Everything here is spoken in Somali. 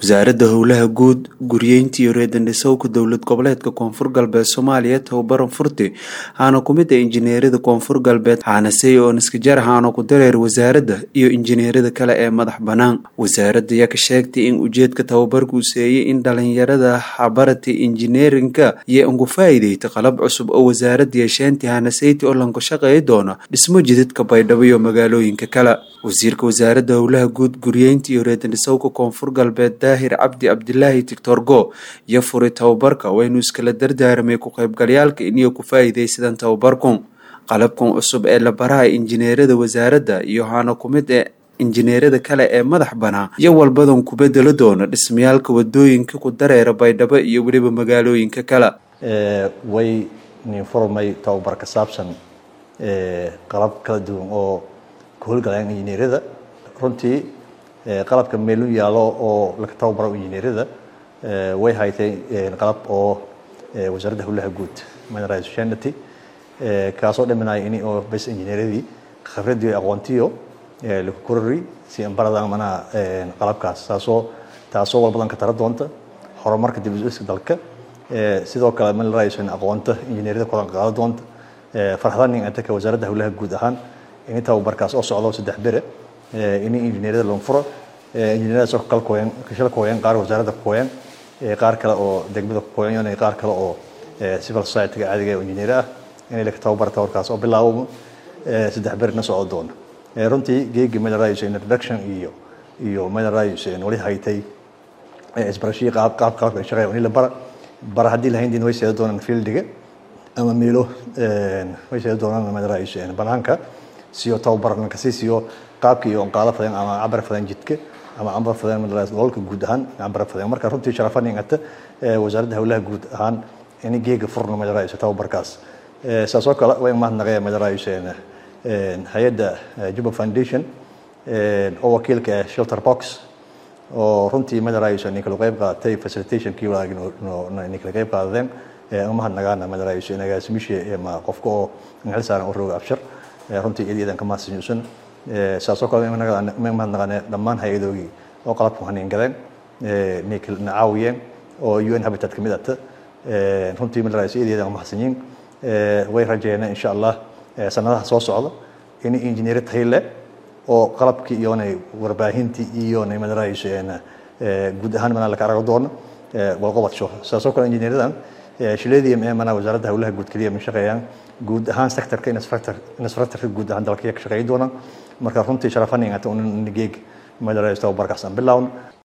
wasaaradda howlaha guud guryeynta iyo reedandhisowka dowlad goboleedka koonfur galbeed soomaaliya tababaran furti haana ku mid a injineerada koonfur galbeed xaanasey oo niskajar haana ku dareer wasaaradda iyo injineerada kale ee madax bannaan wasaaradda ayaa ka sheegtay in ujeedka tababarku seeyay in dhalinyarada habarati injineerinka iyo ugu faa'iideyta qalab cusub oo wasaaradda yeesheentay haanaseyti oo lanku shaqeey doona dhismo jidadka baydhabo iyo magaalooyinka kale wasiirka wasaaradda howlaha guud guryeynta iyo reedandhisowka koonfur galbeed daahir cabdi cabdilaahi tictor go iyo furi tababarka waynu iskala dardaaramay ku qaybgalyaalka iniyo ku faa'iidaysadaan tababarkun qalabkan cusub ee la baraha injineerada wasaaradda iyo haana ku mid ee injineerada kale ee madax banaa iyo walbadan ku bedelo doona dhismayaalka wadooyinka ku dareera baydhabo iyo weliba magaalooyinka kale way nin furmay tababar ka saabsan qalab kala duwan oo ka howlgalayaan injineerada runtii qalabka meelu yaalo oo laga tababaro injineerada way haytay qalab oo wasaaradda howlaha guud mineralization kaasoo dhaminaya in oo bas injineeradii khibradii aqoontiyo lagu korori si barada manaa qalabkaas taasoo taasoo walbadan ka tara doonta horumarka dib u dhiska dalka sidoo kale mineralization aqoonta injineerada koran qaada doonta farxadan in ataka wasaaradda howlaha guud ahaan in tababarkaas oo socdo saddex bere in injineerada loo furo injineerada soo kala kooyan kashal kooyan qaar wasaaradda kooyan qaar kale oo degmada kooyan iyo qaar kale oo civil society ga caadiga injineer ah in la tababar tababarkaas oo bilaabo saddex bere na socdo doona runtii geegi mineralization introduction iyo iyo mineralization wali haytay isbarashii qaab qaab qalabka shaqeeya in la bara bara haddii lahayn din way seeda doonaan fieldiga ama meelo way seeda doonaan mineralization banaanka siyo tababaran kasi siyo qaabka iyo qaada fadan ama cabar fadan jidka ama cabar fadan mineralization gobolka guud ahaan cabar fadan marka runtii sharafan ingata wasaaradda howlaha guud ahaan in geega furno mineralization tababarkaas saasoo kale way mahadnaqaya mineralization hay-adda juba foundation oo wakiilka ah shelter box oo runtii mineralization ninkala qayb qaadatay facilitationkii walaagin ninkala qayb qaadadeen umahadnagaana mineralization agaasimisha ma qofka oo xil saaran u rooga abshir runtii iyadan ka mahadsanyuusan saasoo kale ma mahadnaqane dhammaan hay-adoogii oo qalabku haniin galeen ninkala caawiyeen oo un habitat kamid ata runtii mineralization iyadan mahadsanyiin way rajeeyeen insha allah sanadaha soo socda in injineer tayle oo qalabkii iyonay warbaahintii iyonay mineralization guud ahaan mana laka arago doono walqobadsho saasoo kale injineeradan shileedii mana wasaaradda howlaha guud keliya ma shaqeeyaan guud ahaan sectorka infrastructure guud ahaan dalka ka shaqeey doonaan marka runtii sharafan ingata un geeg mineralization tababarkaas aan bilawn